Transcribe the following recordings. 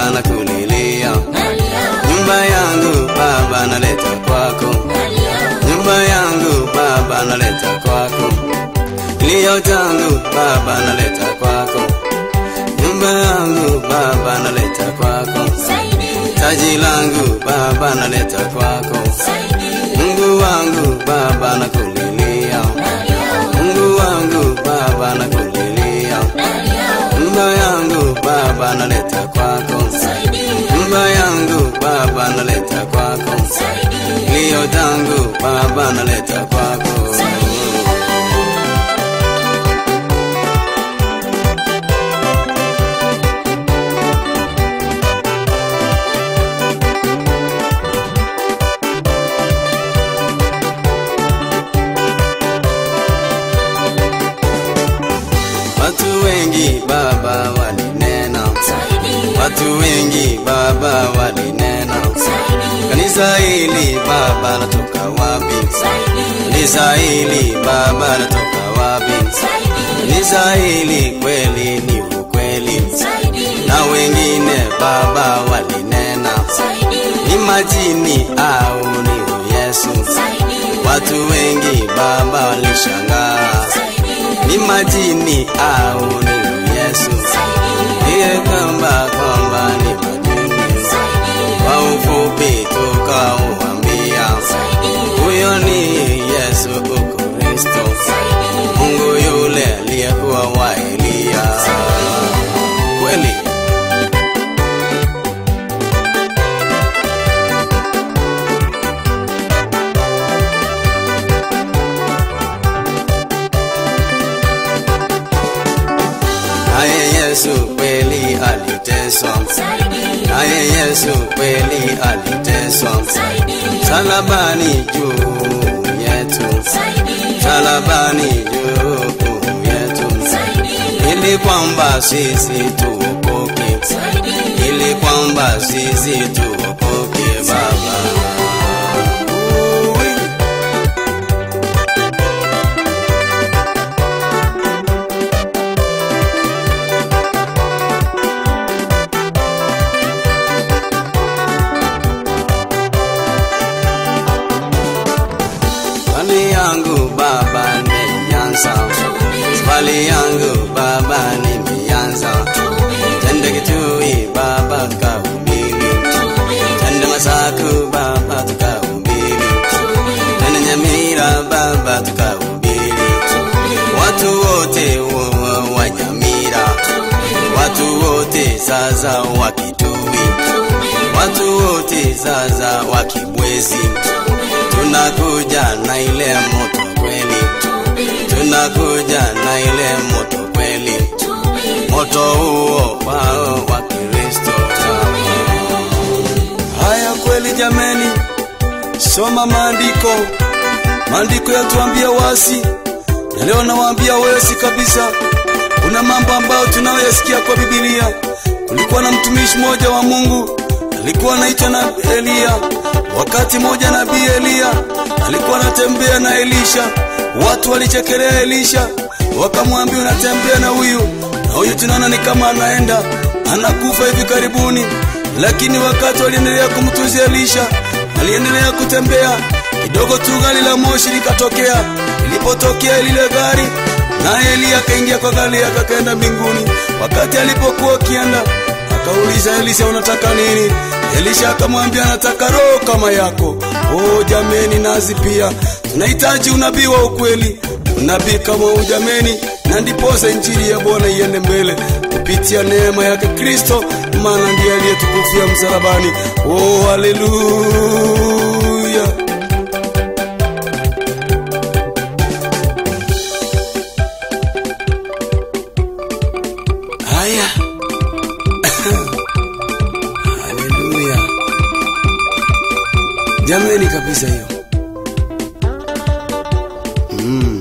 baba nakulilia nyumba yangu baba naleta kwako nyumba yangu baba naleta kwako kilio changu baba naleta kwako nyumba yangu baba naleta kwako taji langu baba naleta kwako mungu wangu baba nakulilia mungu wangu baba nakulilia nyumba yangu baba naleta kwako nyumba yangu baba naleta kwako kilio changu baba naleta kwako watu wengi baba walinena watu wengi baba walinena kanisa hili baba natoka wapi kanisa hili baba natoka wapi kanisa hili kweli ni ukweli na wengine baba walinena ni majini au ni yesu watu wengi baba walishangaa ni majini au ni yesu iye kwamba kwamba ni majini kwa ufupi tukauambia huyo ni yesu ukristo mungu yule aliyekuwa wa eliya kweli naye yesu kweli aliteswa naye yesu kweli aliteswa salabani juu yetu salabani juu yetu ili kwamba sisi tuokoke ili kwamba sisi tuokoke baba Ui. Swali yangu baba nimeanza, swali yangu baba nimeanza. Tende kitui baba tukahubiri, tende Masaku baba tukahubiri, tende Nyamira baba tukahubiri. Watu wote wa- wa- wa Nyamira, watu wote sasa wa Kitui, watu wote sasa wa Kibwezi tunakuja na ile moto kweli, tunakuja na ile moto kweli, moto huo wao wa Kristo. Haya kweli jameni, soma maandiko. Maandiko yatuambia wasi, na leo nawaambia wesi kabisa. Kuna mambo ambayo tunayoyasikia kwa Biblia. Kulikuwa na mtumishi mmoja wa Mungu alikuwa anaitwa na Eliya. Wakati mmoja nabii Eliya alikuwa anatembea na Elisha, watu walichekelea Elisha, wakamwambia unatembea na huyu na huyu, tunaona ni kama anaenda anakufa hivi karibuni. Lakini wakati waliendelea kumtunzia Elisha, aliendelea kutembea kidogo tu, gari la moshi likatokea. Ilipotokea lile gari, naye Eliya akaingia kwa gari yake akaenda mbinguni. Wakati alipokuwa akienda, akauliza Elisha, unataka nini? Elisha akamwambia nataka roho kama yako. Oh jameni, nazi pia tunahitaji unabii wa ukweli, unabii kama huu jameni, na ndiposa injili ya Bwana iende mbele kupitia neema yake Kristo, maana ndiye aliyetukufia msalabani. Oh, haleluya! Haya, haleluya jameni, kabisa hiyo mm.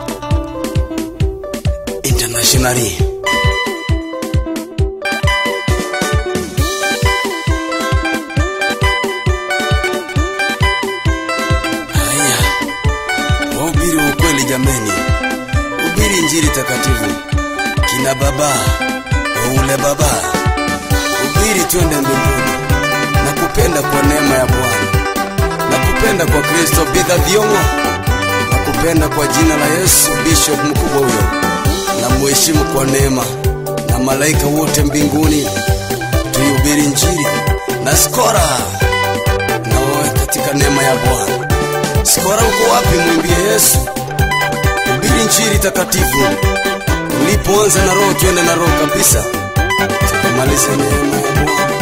internationally haya wahubiri wa ukweli jameni hubiri injili takatifu kina baba waule baba hubiri ili twende mbinguni. Nakupenda kwa neema ya Bwana, nakupenda kwa Kristo bidha vyongo, nakupenda kwa jina la Yesu. Bishop mkubwa huyo na mheshimu kwa neema, na malaika wote mbinguni tuihubiri Injili na skora na wewe katika neema ya Bwana. Skora, uko wapi? Mwimbie Yesu, hubiri Injili takatifu. Ulipoanza na Roho, twende na Roho kabisa, tukamalize neema ya Bwana.